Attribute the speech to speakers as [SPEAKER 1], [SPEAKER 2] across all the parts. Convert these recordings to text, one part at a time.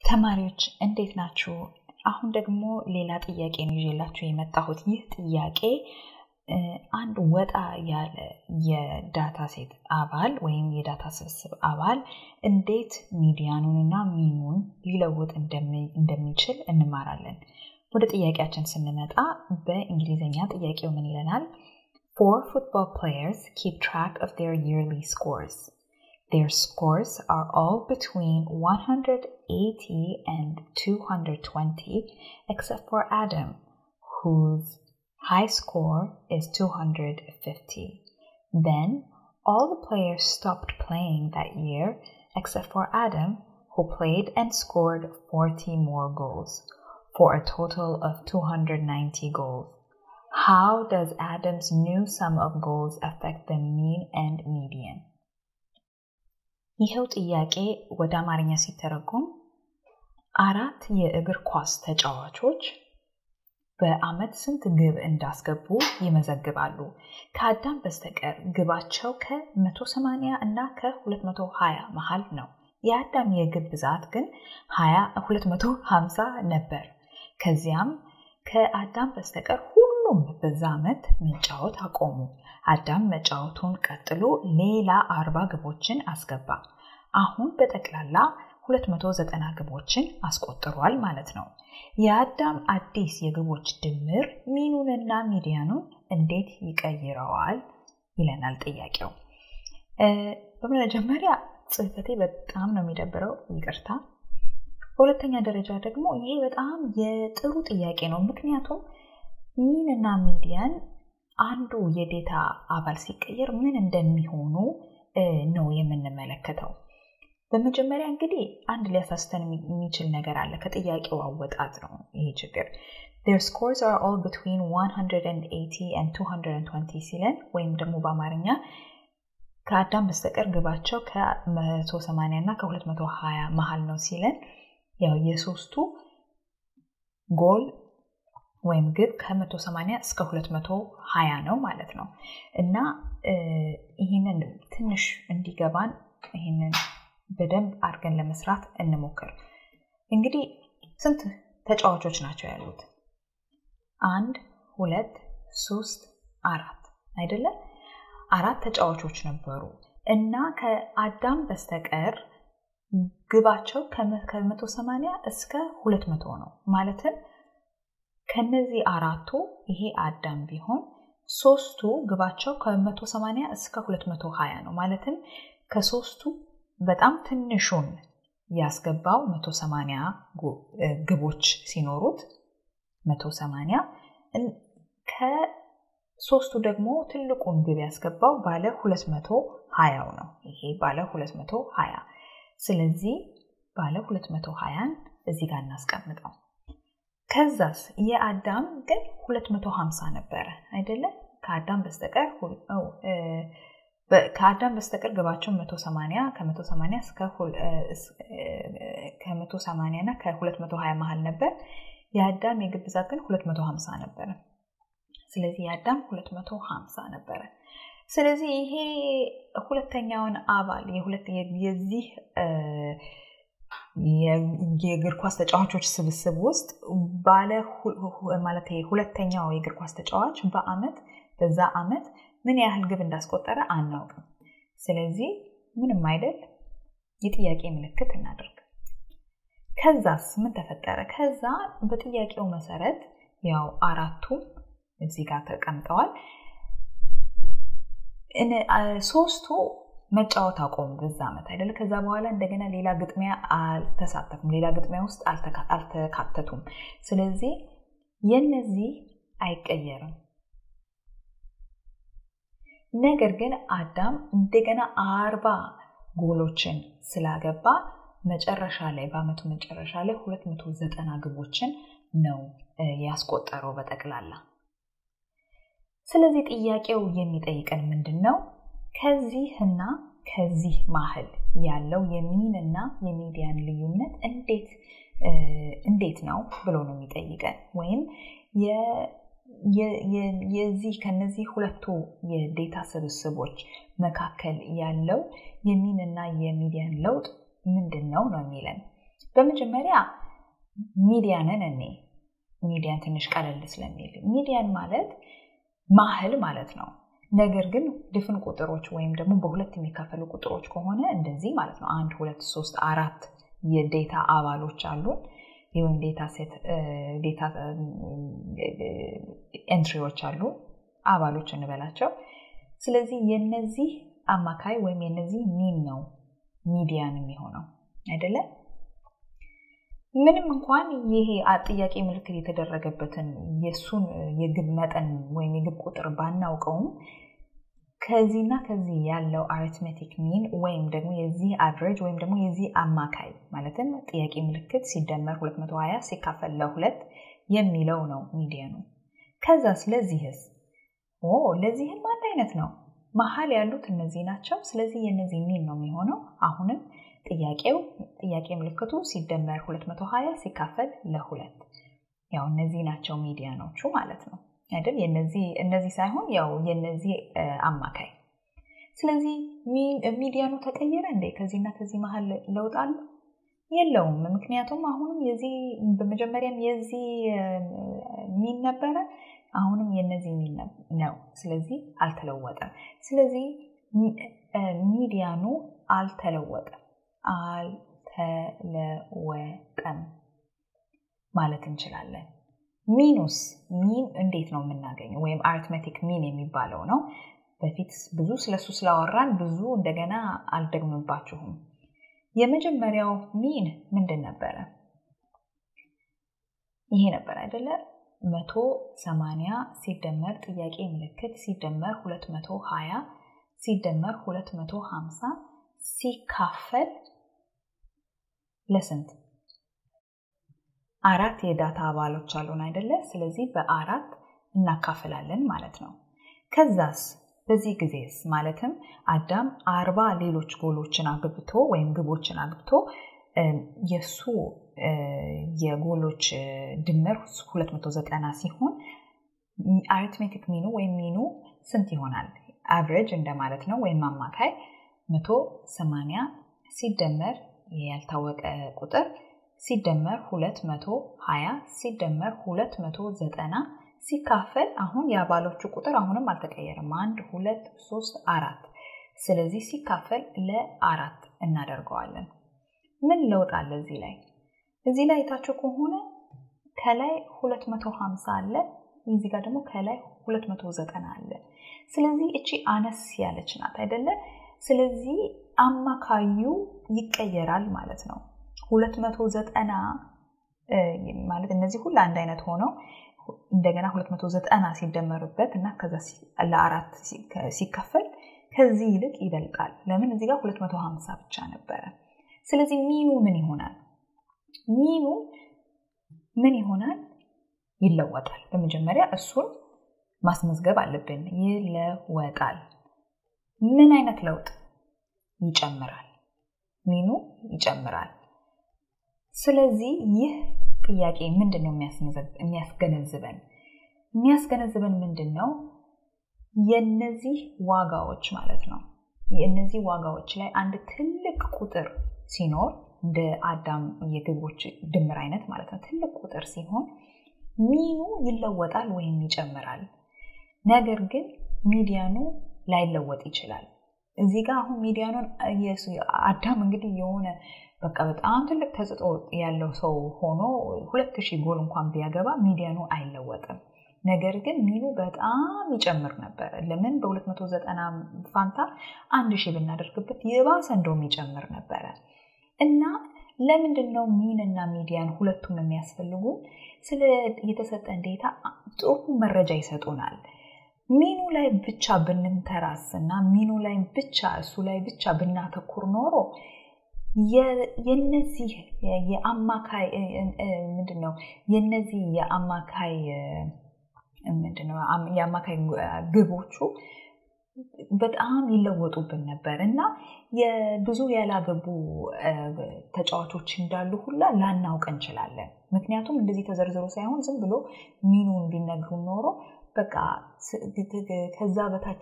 [SPEAKER 1] ተማሪዎች እንዴት ናችሁ? አሁን ደግሞ ሌላ ጥያቄ ነው ይዤላችሁ የመጣሁት። ይህ ጥያቄ አንድ ወጣ ያለ የዳታ ሴት አባል ወይም የዳታ ስብስብ አባል እንዴት ሚዲያኑንና ሚኑን ሊለውጥ እንደሚችል እንማራለን። ወደ ጥያቄያችን ስንመጣ በእንግሊዝኛ ጥያቄው ምን ይለናል? Four football players keep track of their yearly scores. Their scores are all between 180 and 220, except for Adam, whose high score is 250. Then all the players stopped playing that year, except for Adam, who played and scored 40 more goals, for a total of 290 goals. How does Adam's new sum of goals affect the mean and median? ይኸው ጥያቄ ወደ አማርኛ ሲተረጎም አራት የእግር ኳስ ተጫዋቾች በአመት ስንት ግብ እንዳስገቡ ይመዘግባሉ። ከአዳም በስተቀር ግባቸው ከ180 እና ከ220 መሃል ነው። የአዳም የግብ ብዛት ግን 250 ነበር። ከዚያም ከአዳም በስተቀር ሁሉም በዛ ዓመት መጫወት አቆሙ። አዳም መጫወቱን ቀጥሎ ሌላ አርባ ግቦችን አስገባ። አሁን በጠቅላላ 290 ግቦችን አስቆጥሯል ማለት ነው። የአዳም አዲስ የግቦች ድምር ሚኑንና ሚዲያኑን እንዴት ይቀይረዋል ይለናል ጥያቄው። በመጀመሪያ ጽህፈቴ በጣም ነው የሚደብረው፣ ይቅርታ። በሁለተኛ ደረጃ ደግሞ ይሄ በጣም የጥሩ ጥያቄ ነው። ምክንያቱም ሚንና ሚዲያን አንዱ የዴታ አባል ሲቀየር ምን እንደሚሆኑ ነው የምንመለከተው። በመጀመሪያ እንግዲህ አንድ ሊያሳስተን የሚችል ነገር አለ። ከጥያቄው አወጣት ነው ይሄ ችግር። their scores are all between 180 and 220 ሲለን ወይም ደግሞ በአማርኛ ከአዳም በስተቀር ግባቸው ከ180 እና ከ220 መሀል ነው ሲለን ያው የሶስቱ ጎል ወይም ግብ ከ180 እስከ 220 ነው ማለት ነው እና ይህንን ትንሽ እንዲገባን ይህንን በደንብ አድርገን ለመስራት እንሞክር። እንግዲህ ስንት ተጫዋቾች ናቸው ያሉት? አንድ፣ ሁለት፣ ሶስት፣ አራት አይደለም? አራት ተጫዋቾች ነበሩ እና ከአዳም በስተቀር ግባቸው ከ180 እስከ 200 ነው። ማለትም ከነዚህ አራቱ ይሄ አዳም ቢሆን ሶስቱ ግባቸው ከ180 እስከ 220 ነው። ማለትም ከሶስቱ በጣም ትንሹን ያስገባው 180 ግቦች ሲኖሩት 180 ከሶስቱ ደግሞ ትልቁን ግብ ያስገባው ባለ 220 ነው። ይሄ ባለ 220 ስለዚህ ባለ 220ን እዚህ ጋር እናስቀምጠው። ከዛስ የአዳም ግን 250 ነበረ አይደለም? ከአዳም በስተቀር ከአዳም በስተቀር ግባቸው 180 ከ180 እስከ ከ180 እና ከ220 መሀል ነበር። የአዳም የግብ ብዛት ግን 250 ነበረ። ስለዚህ የአዳም 250 ነበረ። ስለዚህ ይሄ ሁለተኛውን አባል የዚህ የእግር ኳስ ተጫዋቾች ስብስብ ውስጥ ባለ ማለት ሁለተኛው የእግር ኳስ ተጫዋች በአመት በዛ አመት ምን ያህል ግብ እንዳስቆጠረ አናውቅም። ስለዚህ ምንም አይደል የጥያቄ ምልክት እናደርግ። ከዛስ ምን ተፈጠረ? ከዛ በጥያቄው መሰረት ያው አራቱም እዚህ ጋር ተቀምጠዋል። ሶስቱ መጫወት አቆሙ በዛ ዓመት አይደለ? ከዛ በኋላ እንደገና ሌላ ግጥሚያ አልተሳተፉም፣ ሌላ ግጥሚያ ውስጥ አልተካተቱም። ስለዚህ የነዚህ አይቀየርም። ነገር ግን አዳም እንደገና አርባ ጎሎችን ስላገባ መጨረሻ ላይ በአመቱ መጨረሻ ላይ 290 ግቦችን ነው ያስቆጠረው በጠቅላላ። ስለዚህ ጥያቄው የሚጠይቀን ምንድን ነው? ከዚህና ከዚህ ማህል ያለው የሚን እና የሚዲያን ልዩነት እንዴት እንዴት ነው ብሎ ነው የሚጠይቀን ወይም የዚህ ከነዚህ ሁለቱ የዴታ ስብስቦች መካከል ያለው የሚን እና የሚዲያን ለውጥ ምንድን ነው ነው የሚለን በመጀመሪያ ሚዲያንን እኔ ሚዲያን ትንሽ ቀለል ስለሚል ሚዲያን ማለት ማህል ማለት ነው። ነገር ግን ድፍን ቁጥሮች ወይም ደግሞ በሁለት የሚካፈሉ ቁጥሮች ከሆነ እንደዚህ ማለት ነው። አንድ፣ ሁለት፣ ሶስት፣ አራት የዴታ አባሎች አሉን ወይም ዴታ ሴት ዴታ ኤንትሪዎች አሉ አባሎች እንበላቸው። ስለዚህ የነዚህ አማካይ ወይም የነዚህ ሚን ነው ሚዲያን የሚሆነው አይደለም። ምንም እንኳን ይሄ ጥያቄ ምልክት የተደረገበትን የእሱን የግብ መጠን ወይም የግብ ቁጥር ባናውቀውም ከዚህና ከዚህ ያለው አሪትሜቲክ ሚን ወይም ደግሞ የዚህ አቨሬጅ ወይም ደግሞ የዚህ አማካይ ማለትም ጥያቄ ምልክት ሲደመር 220 ሲካፈል ለሁለት የሚለው ነው ሚዲያኑ። ከዛ ስለዚህስ ኦ ለዚህም አንድ አይነት ነው። መሀል ያሉት እነዚህ ናቸው። ስለዚህ የነዚህ ሚን ነው የሚሆነው። አሁንም ጥያቄው ጥያቄ ምልክቱ ሲደመር 220 ሲካፈል ለሁለት ያው እነዚህ ናቸው ሚዲያኖቹ ማለት ነው አይደል? እነዚህ ሳይሆን ያው የነዚህ አማካይ። ስለዚህ ሚዲያኑ ተቀየረ እንዴ? ከዚህና ከዚህ መሀል ለውጥ አለ የለውም። ምክንያቱም አሁንም የዚህ በመጀመሪያም የዚህ ሚን ነበረ፣ አሁንም የነዚህ ሚን ነው። ስለዚህ አልተለወጠም። ስለዚህ ሚዲያኑ አልተለወጠም አልተለወጠም ማለት እንችላለን። ሚኑስ ሚን እንዴት ነው የምናገኘው? ወይም አሪትሜቲክ ሚን የሚባለው ነው። በፊት ብዙ ስለሱ ስላወራን ብዙ እንደገና አልደግምባችሁም። የመጀመሪያው ሚን ምንድን ነበረ? ይሄ ነበር አይደለ? መቶ ሰማንያ ሲደመር ጥያቄ ምልክት ሲደመር ሁለት መቶ ሀያ ሲደመር ሁለት መቶ ሀምሳ ሲካፈል ለስንት አራት የዳታ አባሎች አሉን አይደለ? ስለዚህ በአራት እናካፍላለን ማለት ነው። ከዛስ በዚህ ጊዜስ ማለትም አዳም አርባ ሌሎች ጎሎችን አግብቶ ወይም ግቦችን አግብቶ የእሱ የጎሎች ድምር 290 ሲሆን አሪትሜቲክ ሚኑ ወይም ሚኑ ስንት ይሆናል? አቨሬጅ እንደማለት ነው ወይም አማካይ 180 ሲደመር ያልታወቀ ቁጥር ሲደመር 220 ሲደመር 290 ሲካፈል አሁን የአባሎቹ ቁጥር አሁንም አልተቀየረም። አንድ ሁለት ሶስት አራት። ስለዚህ ሲካፈል ለአራት እናደርገዋለን። ምን ለውጥ አለ እዚህ ላይ? እዚህ ላይ የታችሁ ከሆነ ከላይ 250 አለ፣ እዚህ ጋር ደግሞ ከላይ 290 አለ። ስለዚህ እቺ አነስ ያለች ናት አይደለ? ስለዚህ አማካዩ ይቀየራል ማለት ነው። 290 ማለት እነዚህ ሁሉ አንድ አይነት ሆነው እንደገና 290 ሲደመርበት እና ከዛ ለአራት ሲከፈል ከዚህ ይልቅ ይበልጣል። ለምን እዚህ ጋር 250 ብቻ ነበረ። ስለዚህ ሚኑ ምን ይሆናል? ሚኑ ምን ይሆናል? ይለወጣል። በመጀመሪያ እሱን ማስመዝገብ አለብን። ይለወጣል። ምን አይነት ለውጥ? ይጨምራል። ሚኑ ይጨምራል። ስለዚህ ይህ ጥያቄ ምንድን ነው የሚያስገነዝበን? የሚያስገነዝበን ምንድን ነው? የነዚህ ዋጋዎች ማለት ነው። የእነዚህ ዋጋዎች ላይ አንድ ትልቅ ቁጥር ሲኖር እንደ አዳም የግቦች ድምር አይነት ማለት ነው። ትልቅ ቁጥር ሲሆን ሚኑ ይለወጣል ወይም ይጨምራል። ነገር ግን ሚዲያኑ ላይለወጥ ይችላል። እዚህ ጋር አሁን ሚዲያኑን አዳም እንግዲህ የሆነ በቃ በጣም ትልቅ ተጽዕኖ ያለው ሰው ሆኖ ሁለት ሺህ ጎል እንኳን ቢያገባ ሚዲያኑ አይለወጥም። ነገር ግን ሚኑ በጣም ይጨምር ነበረ። ለምን በ290 ፋንታ አንድ ሺህ ብናደርግበት የባሰ እንደውም ይጨምር ነበረ እና ለምንድን ነው ሚን እና ሚዲያን ሁለቱም የሚያስፈልጉ? ስለ የተሰጠን ዴታ ጥሩ መረጃ ይሰጡናል። ሚኑ ላይ ብቻ ብንንተራስ እና ሚኑ ላይ ብቻ እሱ ላይ ብቻ ብናተኩር ኖሮ የነዚህ የአማካይ ምንድን ነው የነዚህ የአማካይ ምንድን ነው የአማካይ ግቦቹ በጣም ይለወጡብን ነበር እና የብዙ ያላገቡ ተጫዋቾች እንዳሉ ሁላ ላናውቅ እንችላለን። ምክንያቱም እንደዚህ ተዘርዝሮ ሳይሆን ዝም ብሎ ሚኑን ቢነግሩ ኖሮ በቃ ከዛ በታች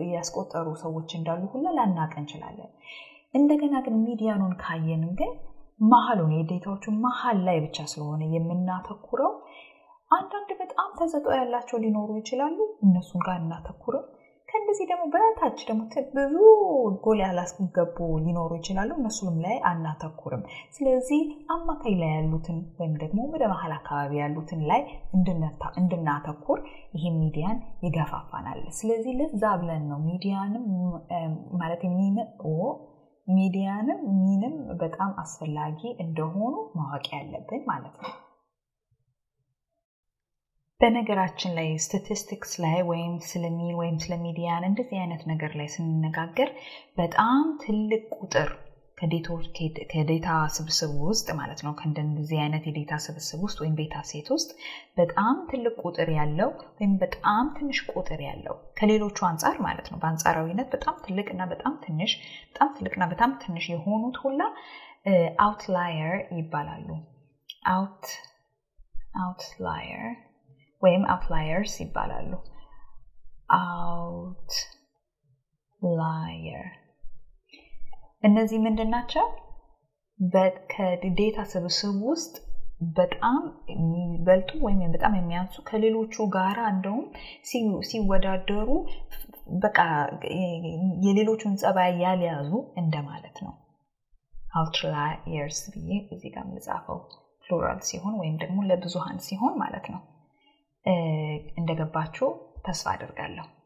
[SPEAKER 1] ያስቆጠሩ ሰዎች እንዳሉ ሁላ ላናውቅ እንችላለን። እንደገና ግን ሚዲያኑን ካየን ግን መሀሉን የዴታዎቹ መሀል ላይ ብቻ ስለሆነ የምናተኩረው አንዳንድ በጣም ተሰጥኦ ያላቸው ሊኖሩ ይችላሉ። እነሱን ጋር እናተኩርም። ከእንደዚህ ደግሞ በታች ደግሞ ብዙ ጎል ያላስገቡ ሊኖሩ ይችላሉ። እነሱንም ላይ አናተኩርም። ስለዚህ አማካይ ላይ ያሉትን ወይም ደግሞ ወደ መሀል አካባቢ ያሉትን ላይ እንድናተኩር ይህ ሚዲያን ይገፋፋናል። ስለዚህ ለዛ ብለን ነው ሚዲያንም ማለት ሚዲያንም ሚንም በጣም አስፈላጊ እንደሆኑ ማወቅ ያለብን ማለት ነው። በነገራችን ላይ ስታቲስቲክስ ላይ ወይም ስለ ሚን ወይም ስለ ሚዲያን እንደዚህ አይነት ነገር ላይ ስንነጋገር በጣም ትልቅ ቁጥር ከዴታ ስብስብ ውስጥ ማለት ነው ከእንደዚህ አይነት የዴታ ስብስብ ውስጥ ወይም ቤታ ሴት ውስጥ በጣም ትልቅ ቁጥር ያለው ወይም በጣም ትንሽ ቁጥር ያለው ከሌሎቹ አንጻር ማለት ነው በአንጻራዊነት በጣም ትልቅና በጣም ትንሽ በጣም ትልቅና በጣም ትንሽ የሆኑት ሁላ አውትላየር ይባላሉ አውት አውትላየር ወይም አውትላየርስ ይባላሉ አውትላየር እነዚህ ምንድን ናቸው ከዴታ ስብስብ ውስጥ በጣም የሚበልጡ ወይም በጣም የሚያንሱ ከሌሎቹ ጋራ እንደውም ሲወዳደሩ በቃ የሌሎቹን ጸባይ ያልያዙ እንደማለት ነው አውትላየርስ ብዬ እዚህ ጋር የምጻፈው ፕሉራል ሲሆን ወይም ደግሞ ለብዙሃን ሲሆን ማለት ነው እንደገባችሁ ተስፋ አድርጋለሁ